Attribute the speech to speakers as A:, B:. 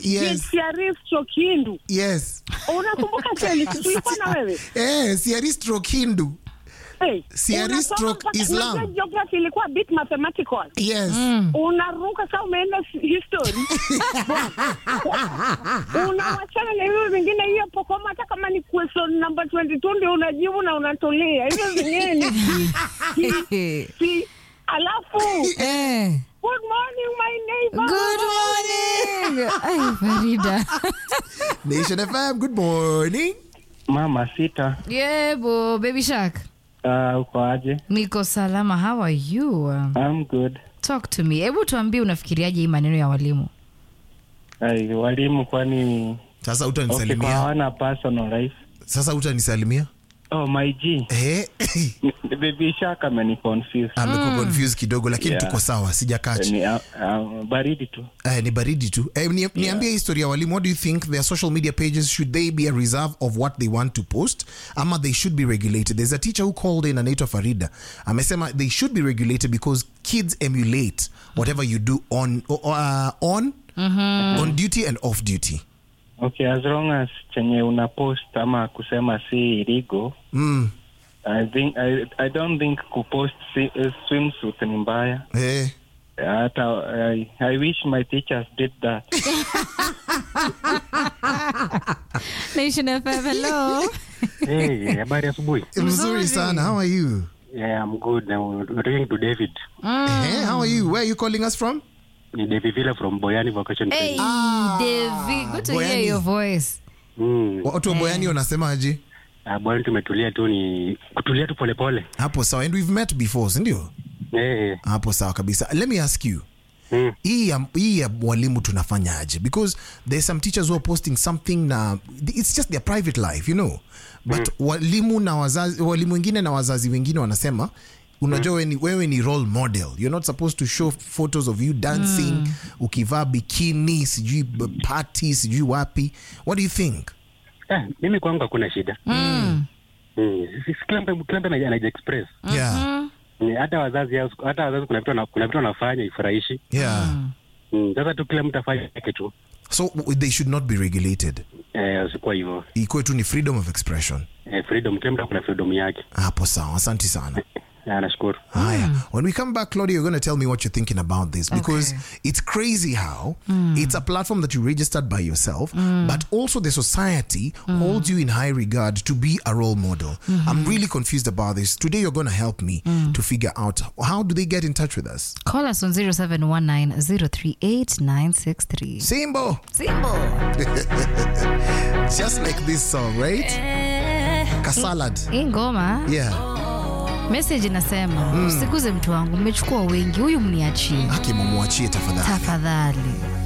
A: Yes.
B: Siarif Chokindu.
A: yes
B: Unakumbuka Seli? Tulikuwa na wewe.
A: eh, siari stroke hindu
B: Hey,
A: Siari
B: unasoma
A: stroke
B: mpaka-
A: Islam.
B: unajua geography ilikuwa a bit mathematical.
A: yes
B: unaruka kama umeenda s- history unawachana na hivyo vingine hiyo pokoma hata kama ni question number 22 ndio unajibu na unatulia hivyo vingine ni si, si, si. alafu
C: Eh.
B: good morning my neighbor
C: Good morning. Ay, Farida.
A: nation fm good morning
D: Mama sita,
C: Yebo, baby shark.
D: uh, uko aje?
C: Niko salama. How are you?
D: I'm good.
C: Talk to me. Hebu tuambie unafikiriaje hii maneno ya walimu?
D: Ai, walimu kwani
A: sasa
D: okay, kwa
A: utanisalimia
D: hawana personal life?
A: sasa utanisalimia
D: Oh, my G.
A: eh,
D: Baby Shark ameni confuse.
A: amekuwa confused kidogo lakini
D: Yeah.
A: tuko sawa sijakachi
D: Ni, uh, uh, baridi tu.
A: Eh, ni baridi tu eh, ni, niambie historia ya walimu what do you think their social media pages should they be a reserve of what they want to post ama they should be regulated there's a teacher who called in anaitwa farida amesema they should be regulated because kids emulate whatever you do on uh, on on duty and off duty
D: Okay, as long as chenye una post ama kusema si illegal,
A: mm.
D: I think I, I don't think kupost si, uh, swimsuit ni mbaya.
A: eh.
D: Hata I, I wish my teachers did that.
C: Nation FM, hello.
E: Hey, habari asubuhi.
A: mzuri sana how are you
E: Yeah, I'm good. Now, we're talking to David.
A: eh, how are you where are you calling us from
E: Ni David Villa from Boyani Vacation
C: Hey,
E: Training.
C: Devi. Good to hear
A: Boyani.
C: your voice.
E: Mm.
A: watu wa boyani wanasemaje
E: Ah, Boyani tumetulia tu ni kutulia tu polepole.
A: hapo sawa and we've met before sindio
E: Eh,
A: hapo sawa kabisa let me ask you
E: mm.
A: hii ya, hii ya mwalimu tunafanyaje because there's some teachers who are posting something na it's just their private life you know but walimu na wazazi walimu wengine na wazazi wengine wanasema unajua wewe ni, wewe ni role model you're not supposed to show photos of you dancing ukivaa bikini sijui b- party sijui wapi what do you think
E: Ah, mimi kwangu hakuna shida.
C: Mm.
E: Mm. Si- si Kila mtu kila mtu anaji- anajiexpress.
A: yeah
E: Mm, Hata wazazi hao- hata wazazi kuna vitu wana- kuna vitu wanafanya ifurahishi.
A: yeah
E: Mm, Sasa tu kila mtu afanye yake tu.
A: so w- they should not be regulated
E: Eh, usikuwa hivyo.
A: ikuwe tu ni freedom of expression
E: Eh, freedom kila mtu kuna freedom yake.
A: hapo sawa asante sana
E: Ah, nashukuru.
A: Haya. When we come back, Claudia, you're going to tell me what you're thinking about this because it's crazy how it's a platform that you registered by yourself, but also the society holds you in high regard to be a role model. I'm really confused about this. Today, you're going to help me to figure out how do they get in touch with us.
C: Call us on 0719-038-963.
A: Simbo,
C: Simple.
A: just like this song, right? Kasalad.
C: Hii ngoma
A: Yeah.
C: message inasema usiguze mtu wangu, mmechukua wengi, huyu mniachie
A: Haki mumwachie tafadhali.
C: tafadhali.